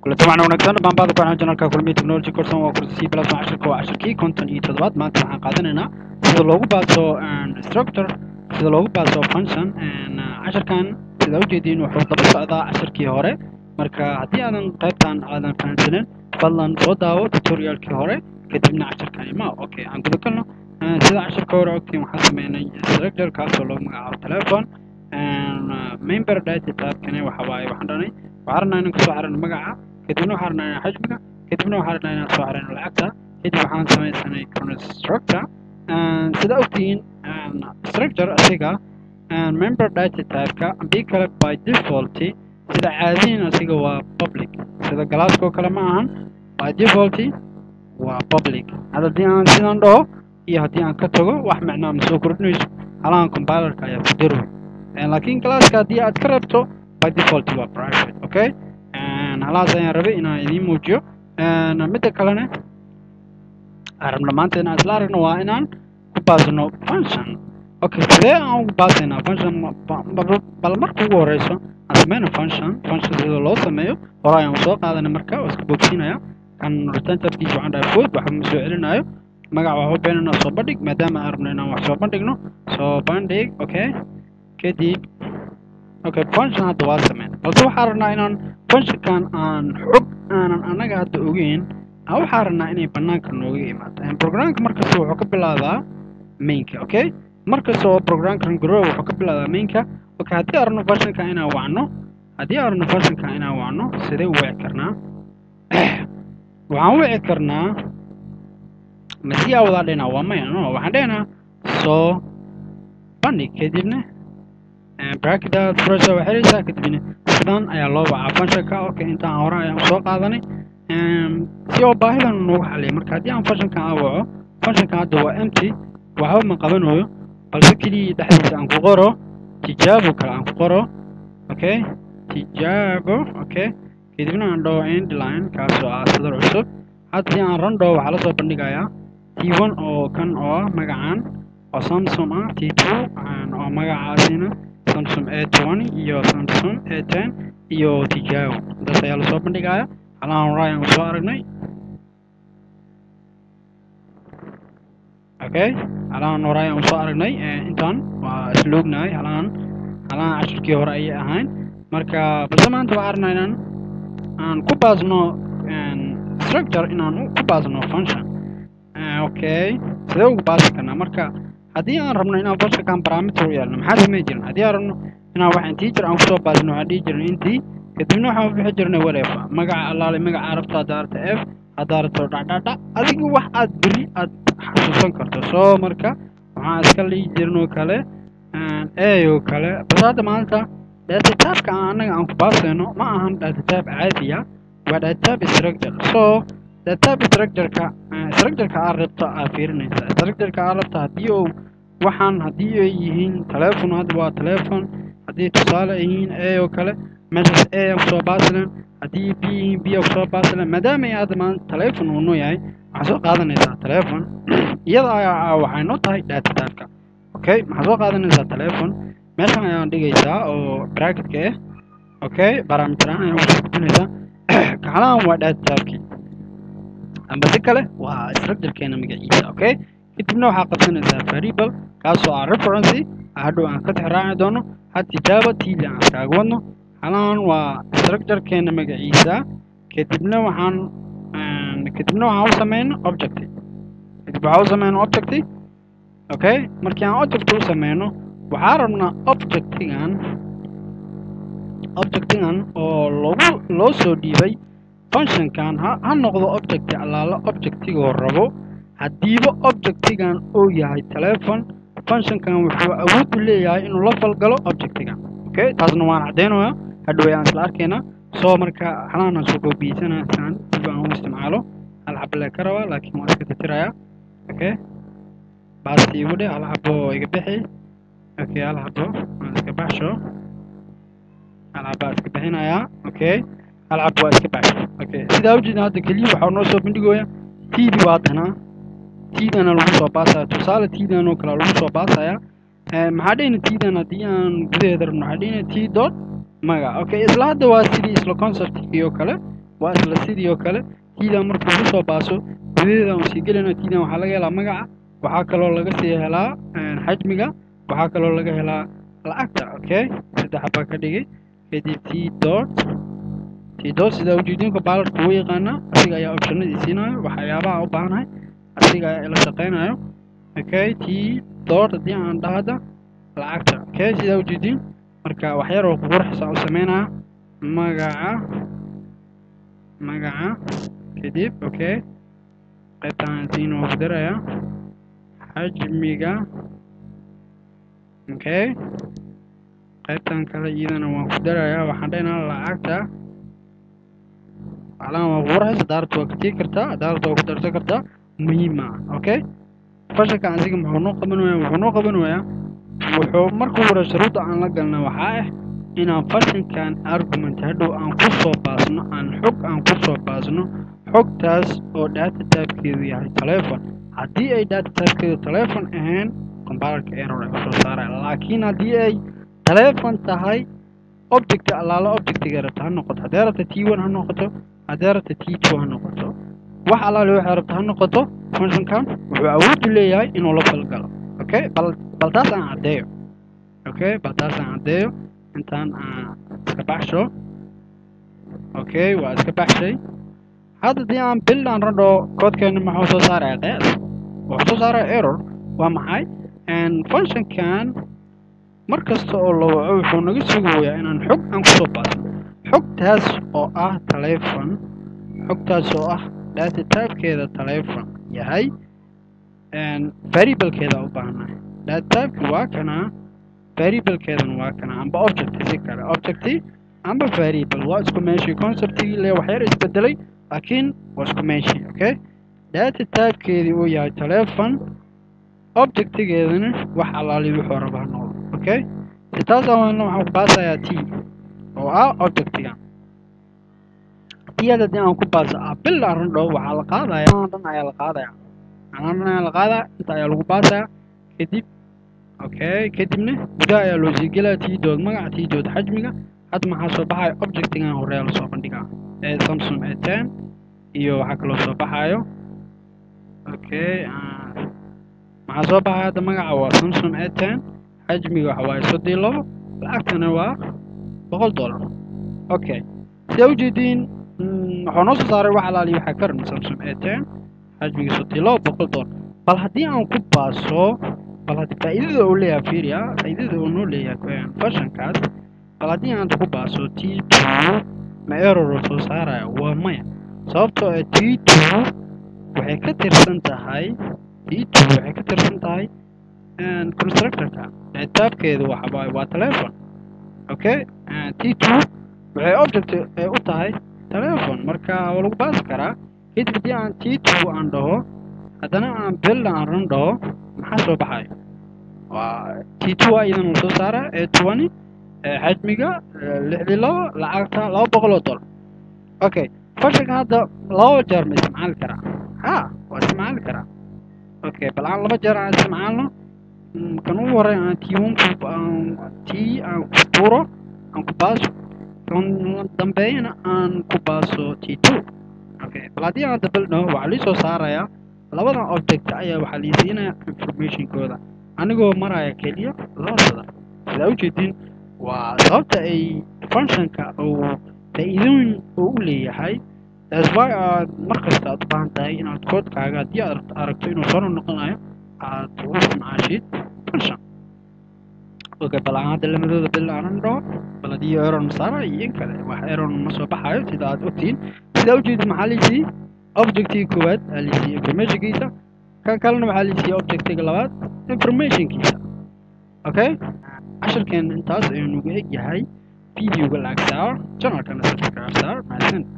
طبعا wanaagsan baan baad ku xanaajin halka kulmi technology course waa kursi C+ casharka waa casharkii konton iyo toddobaad maanta waxaan qaadanaynaa sida loogu baaso structure sida loogu baaso function casharkan sida ujeediin wuxuu daba socdaa casharkii hore marka haddii aadan qaybtan aadan fahamsanin fadlan soo daawo tutorialkii hore kadibna casharkan ima okay aan guda galno sida casharka hore ogtiin waxaan sameynay structure kaasoo loo magacaabo telephone member data type-kani waxa waaye waxaan dhanay waxaan rabnaa inaan kasoo xirano magaca kadibna waxaan rabnaa inaan xajmiga kadibna waxaan rabnaa inaan soo xirano lacagta kadib waxaan samaysanay constructor sida ogtihiin structure asiga member data type-ka bii kale by default sida caadiyin asiga waa public sida galaaskoo kale ma ahan by default waa public haddii aan sidan dhaho iyo haddii aan ka tago wax macnaa ma soo kordhinayso halahan compilerka ayaa ku daro laakiin galaaska haddii aad ka rabto by default waa private okay halahaas ayaan rabay inaan idiin muujiyo midda kalena arabna maanta inaan isla aragno waa inaan ku baasno function okay sidee aan ugu baasaynaa function bal marka ugu horeyso aan sameyno function function sida loo sameeyo hore ayaan soo qaadanay marka waa iska boogsiinaya kan return tabkiisa waxaan dhahay food waxba ma soo celinayo magac waxba beenana soo bandhig maadaama aan rabno inaan wax soo bandhigno soo bandhig okay kadib okay function hadda waa sameyn balse waxaan rabnaa inaan functionkan aan xog aanan annaga hadda ogeyn waxaan rabnaa inay banaanka nooga imaato programka markasta wuxuu ka bilaabaa mainka okay markasta oo programkan grow wuxuu ka bilaabaa mainka okay haddii aan rabno functionka inaan wacno haddii aan rabno functionka inaan wacno sidee u wici karnaa waxaan wici karnaa masiyaa wadaa dhenaa waa maya no waxaan dhehnaa soo bandhig kadibna bracketa furaysa waa xiraysaa kadibna sidan ayaa loo wacaa functionka okay intaan hore ayaan soo qaadanay si oo baahidan noogu xaliya marka haddii aan functionkan aan waco functionkan hadda waa empty waxba ma qabanayo balse keliya dhexdiisa aan ku qoro tijaabo kale aan ku qoro okay tijaabo okay kadibna aan dhaho endline kaasoo ah sadar cusub haddii aan run dhaho waxaa lasoo bandhigayaa t one oo kan oo magacan oo samsung ah t two oo magacaasina samsung a twenty iyo samsung a ten iyo tijaabo intaas ayaa lasoo bandhigaya halaan hore ayaan soo aragnay okay halaan hore ayaan soo aragnay intaan waa isla ognahay halaan halaan cashirkii hore ayay ahayn marka balse maanta waxaan rabnaa inaan aan ku baasno structure inaan ku baasno function okay sidee ugu baasi karnaa marka haddii aan rabno inaan functionkan parameter u yeelno maxaa samey jirin haddii aan rabno inaan wax integer aan kusoo baasno waxaan dhihi jirin intii kadibna waxaan bixi jirnay whatever magaca allaale magaca arabta haddaa rabta f haddaa rabto dhacdhacdha adiga wax aad beri aad xasuusan karto soo marka waxaan iska dhihi jirnoo kale a oo kale bas hadda maanta datatypeka aan annaga aan ku baasayno ma ahan datatype caadiya waa datatype structure so datatype structureka structureka aad rabto aad fiirinaysa structureka aad rabto haddii uu waxaan haddii ay yihiin telephone hadda waa telephone haddii tusaale ay yihiin a oo kale meeshaas a aan kusoo baasilen haddii b yihiin b aan kusoo baasilen maadaama ay hadda maanta telephone uu noo yahay waxaa soo qaadanaysaa telephone iyada ayaa waxay noo tahay datatypeka okay maxaa soo qaadanaysaa telephone meeshan ayaan dhigaysaa oo bracketka ah okay parameteran ayaan usoo gudinaysaa kaxalahan waa datatypekii amba si kale waa structurekeena magaciisa okay kadibna waxaa qabsanaysaa variable kaasoo ah referency hadhow aan ka tixraaci doono had tijaabo tiili aan iskaaga wadno halahan waa structurekeena magaciisa kadibna waxaan kadibna waxaan u sameyno object kadib waxaan u sameyno object okay markii aan object u sameyno waxaa rabnaa objectigan objectigan oo lagu loo soo dhiibay functionkan ha ha noqdo object allaala objectigoo rabo haddiiba objectigan uu yahay telephone functionkan wuxuu awood u leeyahay inuu la falgalo objectigan okay taasna waan caddaynaya hadhow aan isla arkaynaa soo marka halaana soo koobiyeysanaa saan dib aan u isticmaalo hal xabo lee ka rabaa laakiin waan iska tirtirayaa okay baasti igu dhe hal xabo iga bixi okay hal xabo aan iska baxsho hal xabo aan iska bixinayaa okay hal xabo waa iska baxsho okay sidaa ujeedna hadda keliya waxaa noo soo bandhigooya td waa tanaa tdana lagu soo baasaya tusaale tdan oo kale lagu soo baasaya maxaa dhehna tdan haddii aan gudaheeda rabno waxaa dhehna t dot maga okay isla hadda waa sidii isla conceptkii oo kale waa isla sidii oo kale tiidan markuu ku soo baaso gudaheeda aan sii gelayno tiidan waxaa laga helaa magaca waxaa kaloo laga sii helaa xajmiga waxaa kaloo laga helaa lacagta okay saddex baa ka dhigay kadib t dot t dot sidaa ujeedinka baalarka ugu yaqaana asiga ayaa optionadii siinayo waxyaabaha u baahanahay asiga ayaa ila shaqeynayo okay t dot haddii aan dhahada lacagta okay sidaa ujeedin marka waxyar oo ququrxisa u sameynaya magaca magaca kadib okay qaybtaan siin oo daraya xajmiga okay qaybtan kale iyadana waan ku darayaa waxaan dhaynaa lacagta macnaha waa ququrxis daarta waa ka tegi kartaa daarta waa ku darsan kartaa muhiim ah okay fashalka asiga muxuu noo qaban wayaa wuxuu noo qaban wayaa wuxuu marka hore shuruudda aan la galna waxaa ah inaan fashankan argument hadhow aan ku soo baasno aan xog aan ku soo baasno xogtaas oo data typekeedu yahay telefon haddii ay data typekeedu telefon ahayn compilerka error ay usoo saaraya laakiin haddii ay telefon tahay object allaala objectiga rabta ha noqoto haddee rabta t one ha noqoto haddee rabta t two ha noqoto wax allaale waxay rabta ha noqoto functionkan wuxuu awood u leeyahay inuu la falgalo okay bal bal taas aan caddeeyo okay bal taas aan caddeeyo intaan aan iska baxsho okay waa iska baxshay hadda dii aan bil aan radho koodkeena maxuu soo saaraya qeas wuxuu soo saaraya error waa maxay functionkan mar kasta oo la waco wuxuu naga sugayaa inaan xog aan kusoo baasno xogtaas oo ah telefon xogtaas oo ah data typekeeda telefon yahay variablekeeda u baahnahay data typeki waa kana variablekeedana waa kana amba object si kale objecti amba variable waa isku meeshii conceptigii le waxyar isbedelay laakiin waa isku meeshii okay data typekeedii uu yahay telefon objectigeedana wax allaali wuxuu raba ha noqdo okay si taas awaana waxaan ku baasayaa t oo ah objectiga tiyada haddii aan ku baaso ah bil aan radho waxaa la qaadaya dhan ayaa la qaadaya anaa dhan ayaa la qaadaya inta ayaa lagu baasaya kadib okay kadibna gudaha ayaa loo sii gelaya tiidood magaca tiidood xajmiga hadda maxaa soo baxaya objectigan horeya lasoo bandhigaa ee samsung a ten iyo waxaa kaloo soo baxayo okay maxaa soo baxaya hadda magaca waa samsung a ten xajmiga waxa waaye soddii labo lacagtana waa boqol dollar okay sidaa ujeediin waxuu noo soo saaray wax alaali waxaa ka ran samsung a ten xajmiga soddii labo boqol dollar bal haddii aan ku baaso bal haddii faa'iidada uu leeyahay fiiriya faa'iidada uu noo leeyahay fashionkaas bal haddii aan ku baaso t two ma error soo saaraya waa maya sababtoo ah t two waxay ka tirsan tahay t two waxay ka tirsan tahay constructorka taabkeedu waxa waa telefon okay t two waxay object u tahay telefon marka waa lagu baasi karaa kadib haddii aan t two aan dhaho haddana aan bill aan ran dhaho maxaa soo baxayo waa t two a idan lasoo saara ee twenty xajmiga lixdii labo lacagta laba boqol oo dollar okay fashalka hadda laba jeer ma isticmaali karaa ha waa isticmaali karaa okay bal aan laba jeer aan isticmaalno kan ugu horey aan t one t aan ku tuuro aan ku baaso kan dambeeyana aan ku baaso t two okay bal haddii aan dabal dhaho waxaa lii soo saarayaa labadan object ayaa waxaa lii siinaya informationkooda anigoo maraya keliya laba sadar sidaa ujeedin waa sababta ay functionka uu faa'iidooyin uu u leeyahay that's why aad mar kasta aad u baahan tahay inaad koodkaaga haddii aad aragto inuu soo noqonayo aad ugu isticmaashid function okay bal aan hadda lamadooda bil aanan dhaho bal haddii error masaara iyo in kale wax error ma soo baxayo sida aad ogtihiin sidaa ujeedid maxaa liisii objectiga koowaad aa liisii informationkiisa kan kalena waxaa liisii objectiga labaad informationkiisa okay casharkeen intaas ayuu nugu eg yahay videoga lacag saar channelkana subscribe saar mahadsan